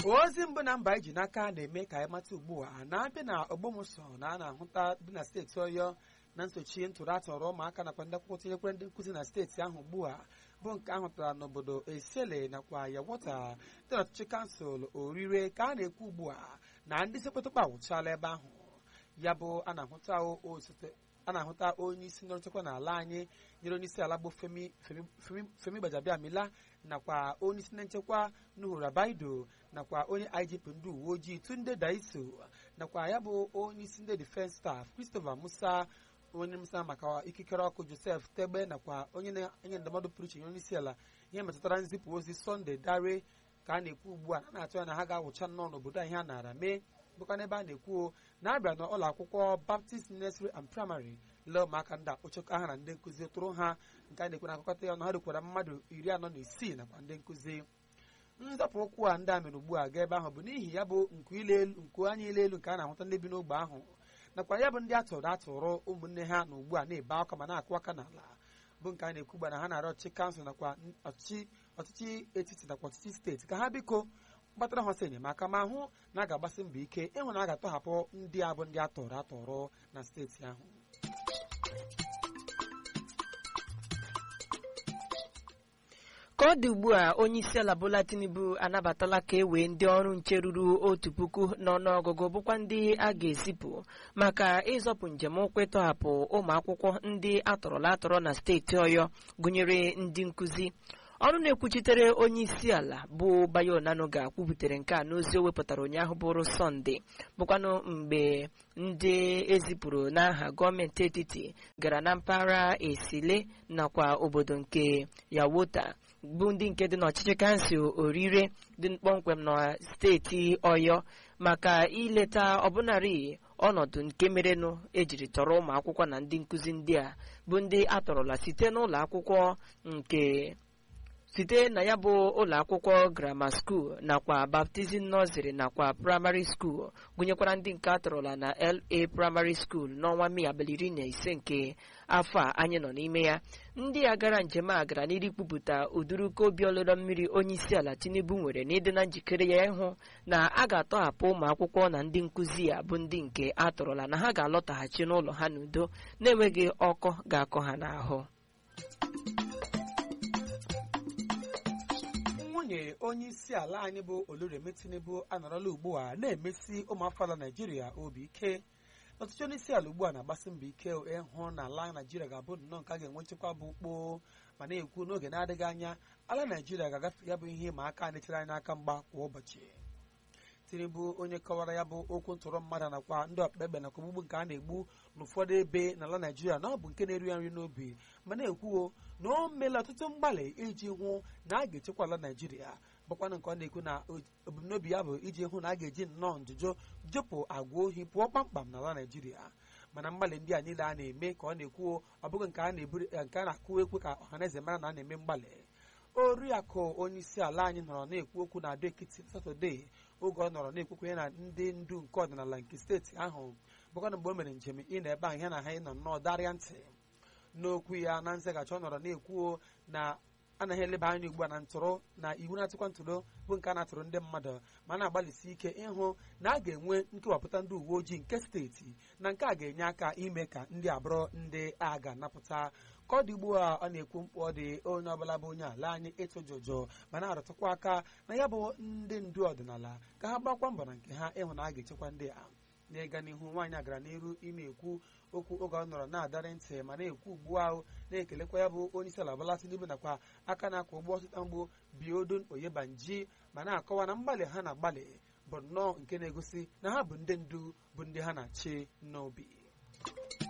ozi mbụ na mba iji n'aka na-eme ka anyị mata ugbu a na-abịa na ogbomụsọ na a na-ahụta dị na steeti ọyọ na nsochi ntụrụ atọrọ ụmụaka nakwa ndị akwụkwọ tinyekwere ndị nkụzi na steeti ahụ ugbu a bụ nke ahụtara n'obodo esiele nakwa yawota dị n'ọchịchị kansụl orire ka a na-ekwu ugbu a na ndị sekpetụkpa awụchala ebe ahụ ya bụ a na-ahụta osote a na-ahụta onye isi ndị nchekwa n'ala anyị nyere onye isi ala bụ femi femi femi gbajabiamila nakwa onye isi ndị nchekwa nuhu rabaido nakwa onye igp ndị uwe ojii tunde daiso nakwa ya bụ onye isi ndị defense staff christopher musa onye musa maka ikikere ọkụ joseph tegbe nakwa onye na-enye ndụmọdụ pụrụ iche nye onye isi ala ihe metụtara nzipụ ozi sọnde dare ka a na-ekwu ugbu a a na-atụ ya na ha ga-awụcha nnọọ n'obodo a ihe a nara mee bụkwa n'ebe a na-ekwu na-abịa n'ụlọ akwụkwọ baptist nursery and primary lee ụmụaka ndị akpụchakọ aha na ndị nkụzi tụrụ ha nke a na-ekwu na akụkọta ya ọnụ ha rukwara mmadụ iri anọ na isii nakwa ndị nkụzi nzọpụ ụkwụ a ndị a mere ugbu a gaa ebe ahụ bụ n'ihi ya bụ nku anya ile elu nke a na-ahụta ndị bi n'ogbe ahụ nakwa ya bụ ndị atụrụ atụrụ ụmụnne ha na ugbu a na-ebe akwa ma na-akụ aka n'ala bụ nke a na-ekwu gba na ha na-arịọ ọchịchị kansụl nakwa ọchịchị etiti nakwa ọchịchị steeti ka ha biko gbatara ha ọsọ enyemaka ma hụ na a ga-agbasi mbọ ike ịhụ na a ga-atọhapụ ndị a bụ ndị atọrọ atọrọ na steeti ahụ ka ọ dị ugbu a onye isi ala Bola Tinubu anabatala ka e wee ndị ọrụ nche ruru otu puku n'ọnụọgụgụ bụkwa ndị a ga-ezipụ maka ịzọpụ njem ụkwụ ịtọhapụ ụmụ akwụkwọ ndị atọrọla atọrọ na steeti Ọyọ gụnyere ndị nkụzi ọrụ na-ekwuchitere onye isi ala bụ Bayo Onanuga kwubutere nke a n'ozi o wepụtara ụnyaahụ bụrụ sọnde bụkwanụ mgbe ndị ezipụrụ n'aha gọọmenti etiti gara na mpaghara esile nakwa obodo nke yawota bụ ndị nke dị n'ọchịchị kansụl orire dị kpọmkwem na steeti ọyọ maka ileta ọbụnarị ọnọdụ nke merenụ ejiri tọrọ ụmụ akwụkwọ na ndị nkụzi ndị a bụ ndị atọrọla site n'ụlọ akwụkwọ nke site na ya bụ ụlọ akwụkwọ grama skuul nakwa baptizim nọziri nakwa praịmarị skuul gụnyekwara ndị nke atọrọla na la praịmarị skuul n'ọnwa mee abalị iri na ise nke afọ a anyị nọ n'ime ya ndị a gara njem a gara n'iri kwupụta ụdụrụka obi ọlụlọ mmiri onye isi ala tinubu nwere n'ịdị na njikere ya ịhụ na a ga-atọhapụ ụmụ akwụkwọ na ndị nkụzi ya bụ ndị nke atọrọla na ha ga-alọtaghachi n'ụlọ ha n'udo na-enweghị ọkọ ga-akọ ha n'ahụ nwunye onye isi ala anyị bụ oluremi tinubu anọrọla ugbu a na-emesi ụmụafọ ala naijiria obi ike ọtụtụ onye isi ala ugbu a na-agbasi mbọ ike ịhụ na ala naijiria ga-abụ nnọọ nke a ga-enwe nchekwa bụ ukpo ma na-ekwu n'oge na-adịghị anya ala naijiria ga-agafe ya bụ ihe ma aka na-echere anyị n'aka mgba kwa ụbọchị tinubu onye kọwara ya bụ okwu ntụrụ mmadụ nakwa ndị ọkpekpe nakwa ogbugbu nke a na-egbu n'ụfọdụ ebe n'ala naijiria na ọ bụ nke na-eri ya nri n'obi ma na-ekwuo na o meela ọtụtụ mgbalị iji hụ na a ga-echekwa ala naijiria bụkwanụ nke ọ na-ekwu na ebumnobi ya bụ iji hụ na a ga-eji nnọọ njuju jupụ agwa ohi pụọ kpamkpam n'ala naijiria mana mgbalị ndị a niile a na-eme ka ọ na-ekwuo ọ bụghị nke a na-akụ ekwe ka ọhaneze mara na a na-eme mgbalị oriakụ onye isi ala anyị nọrọ na-ekwu okwu na ado ekiti satọde oge ọ nọrọ na-ekwukwenye na ndị ndu nke ọdịnala nke steeti ahụ bụkwana mgbe o mere njem ị na ebe ahụ ya na ha ịnọ nnọọ darịa ntị n'okwu ya na nzaghachi ọ nọrọ na-ekwuo na anaghị eleba anya ugbu a na ntụrụ na iwu na-atụkwa ntụrụ bụ nke a na-atụrụ ndị mmadụ ma na-agbalịsi ike ịhụ na a ga-enwe nkewapụta ndị uwe ojii nke steeti na nke a ga-enye aka ime ka ndị abụrụ ndị a ga-anapụta ka ọ dị ugbu a ọ na-ekwu mkpu ọ dị onye ọbụla bụ onye ala anyị ịtụ jụjụ ma na-arụtụkwa aka na ya bụ ndị ndu ọdịnala ka ha gbakwa mbọ na nke ha ịhụ na a ga-echekwa ndị a n'ịga n'ihu nwaanyị agara n'iru ime ekwu okwu oge ọ nọrọ na-adarị ntị ma na-ekwu ugbu ahụ na-ekelekwa ya bụ onye isi ala Bola Tinubu nakwa aka na-akwa ụgbọ ọtụta mgbo biodun oyebanji ma na-akọwa na mgbalị ha na-agbalị bụ nnọọ nke na-egosi na ha bụ ndị ndu bụ ndị ha na-achị n'obi